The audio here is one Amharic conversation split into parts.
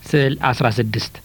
ስዕል 16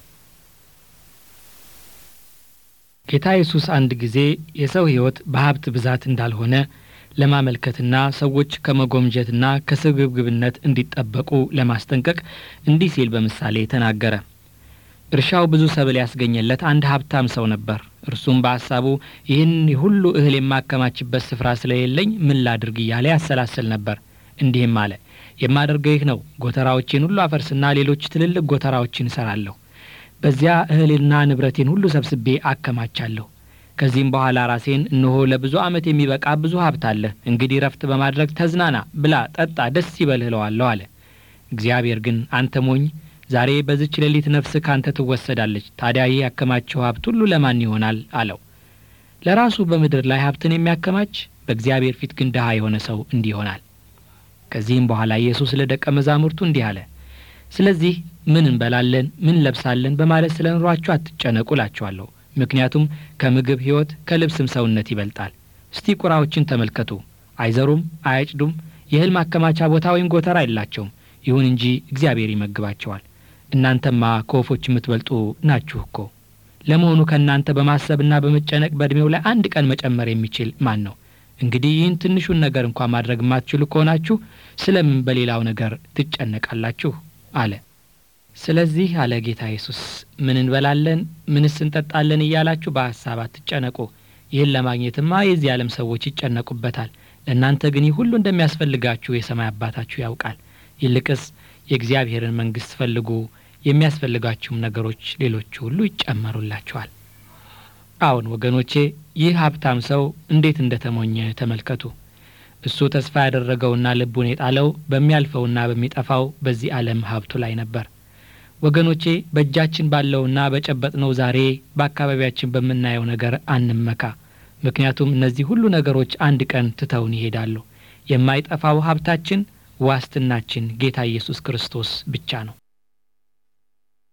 ጌታ ኢየሱስ አንድ ጊዜ የሰው ሕይወት በሀብት ብዛት እንዳልሆነ ለማመልከትና ሰዎች ከመጎምጀትና ከስግብግብነት እንዲጠበቁ ለማስጠንቀቅ እንዲህ ሲል በምሳሌ ተናገረ። እርሻው ብዙ ሰብል ያስገኘለት አንድ ሀብታም ሰው ነበር። እርሱም በሐሳቡ ይህን ሁሉ እህል የማከማችበት ስፍራ ስለሌለኝ ምን ላድርግ እያለ ያሰላስል ነበር። እንዲህም አለ፣ የማደርገው ይህ ነው። ጎተራዎቼን ሁሉ አፈርስና ሌሎች ትልልቅ ጎተራዎችን እሰራለሁ። በዚያ እህልና ንብረቴን ሁሉ ሰብስቤ አከማቻለሁ። ከዚህም በኋላ ራሴን እነሆ ለብዙ ዓመት የሚበቃ ብዙ ሀብት አለ፣ እንግዲህ ረፍት በማድረግ ተዝናና፣ ብላ፣ ጠጣ፣ ደስ ይበልህ እለዋለሁ አለ። እግዚአብሔር ግን አንተ ሞኝ ዛሬ በዚች ሌሊት ነፍስህ ካንተ ትወሰዳለች። ታዲያ ይህ ያከማቸው ሀብት ሁሉ ለማን ይሆናል? አለው። ለራሱ በምድር ላይ ሀብትን የሚያከማች በእግዚአብሔር ፊት ግን ድሃ የሆነ ሰው እንዲህ ይሆናል። ከዚህም በኋላ ኢየሱስ ለደቀ መዛሙርቱ እንዲህ አለ። ስለዚህ ምን እንበላለን፣ ምን እንለብሳለን በማለት ስለ ኑሯችሁ አትጨነቁ እላችኋለሁ። ምክንያቱም ከምግብ ሕይወት ከልብስም ሰውነት ይበልጣል። እስቲ ቁራዎችን ተመልከቱ። አይዘሩም፣ አያጭዱም፣ የእህል ማከማቻ ቦታ ወይም ጎተራ የላቸውም። ይሁን እንጂ እግዚአብሔር ይመግባቸዋል። እናንተማ ከወፎች የምትበልጡ ናችሁ እኮ። ለመሆኑ ከእናንተ በማሰብና በመጨነቅ በዕድሜው ላይ አንድ ቀን መጨመር የሚችል ማን ነው? እንግዲህ ይህን ትንሹን ነገር እንኳ ማድረግ የማትችሉ ከሆናችሁ ስለምን በሌላው ነገር ትጨነቃላችሁ? አለ። ስለዚህ አለ ጌታ ኢየሱስ፣ ምን እንበላለን፣ ምንስ እንጠጣለን እያላችሁ በሐሳብ አትጨነቁ። ይህን ለማግኘትማ የዚህ ዓለም ሰዎች ይጨነቁበታል። ለእናንተ ግን ይህ ሁሉ እንደሚያስፈልጋችሁ የሰማይ አባታችሁ ያውቃል። ይልቅስ የእግዚአብሔርን መንግሥት ፈልጉ፣ የሚያስፈልጋችሁም ነገሮች ሌሎቹ ሁሉ ይጨመሩላችኋል። አዎን ወገኖቼ፣ ይህ ሀብታም ሰው እንዴት እንደ ተሞኘ ተመልከቱ። እሱ ተስፋ ያደረገውና ልቡን የጣለው በሚያልፈውና በሚጠፋው በዚህ ዓለም ሀብቱ ላይ ነበር። ወገኖቼ በእጃችን ባለውና በጨበጥነው ዛሬ በአካባቢያችን በምናየው ነገር አንመካ። ምክንያቱም እነዚህ ሁሉ ነገሮች አንድ ቀን ትተውን ይሄዳሉ። የማይጠፋው ሀብታችን ዋስትናችን ጌታ ኢየሱስ ክርስቶስ ብቻ ነው።